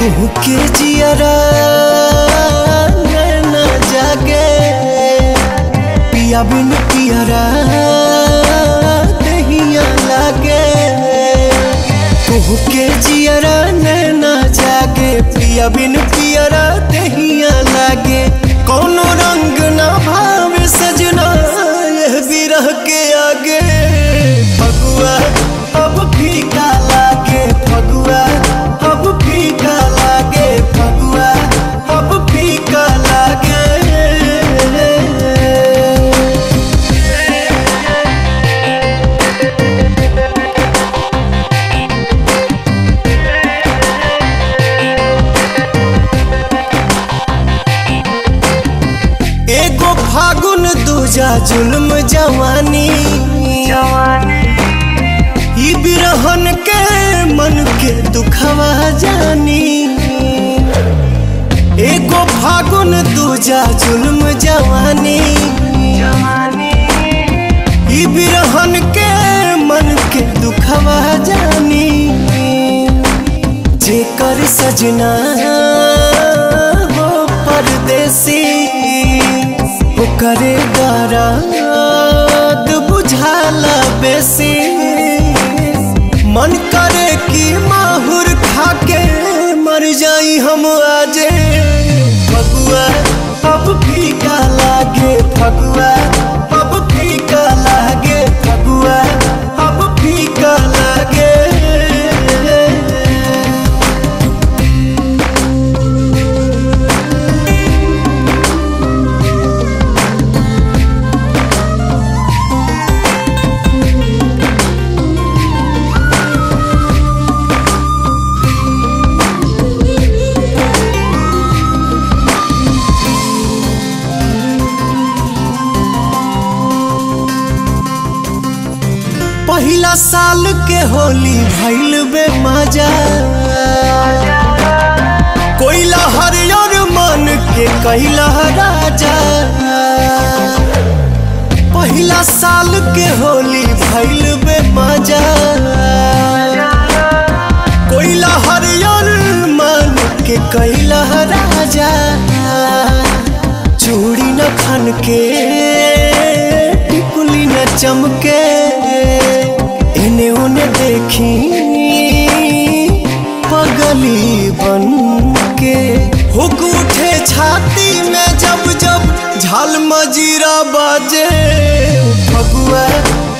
कुहू के जियरा नैना जागे पिया बिन पियरा दहिया लागे कुहू के जियरा नैना जागे पिया बिन पियरा दहिया लागे कौनो रंग ना भावे सजना यह विरह के आगे फगुआ अब फीका लागे फगुआ अब फीका लागे फगुआ अब फीका लागे एगो फागुन दूजा जुल्म जवानी ई बिरहन के मन के दुखवा जानी एगो फागुन दूजा जुल्म जवानी ई बिरहन के मन के दुखवा जानी जेकर सजना हो परदेसी ओकरे दराद बुझाला बेसी मन करे कि माहुर खाके मर जाई हम आजे फगुआ अब फीका लागे फगुआ अब फीका लागे फगुआ अब फीका लागे पहिला साल के होली भइल बे मजा कोइला हरियर मन के कैला राजा पहिला साल के होली भइल बे मजा कोइला हरियर मन के कैला राजा चूड़ी न खन के टिकुली न चमके इन्हें उन्हें देखी पगली बन के हुक उठे छाती में जब जब झाल मजीरा बाजे फगुआ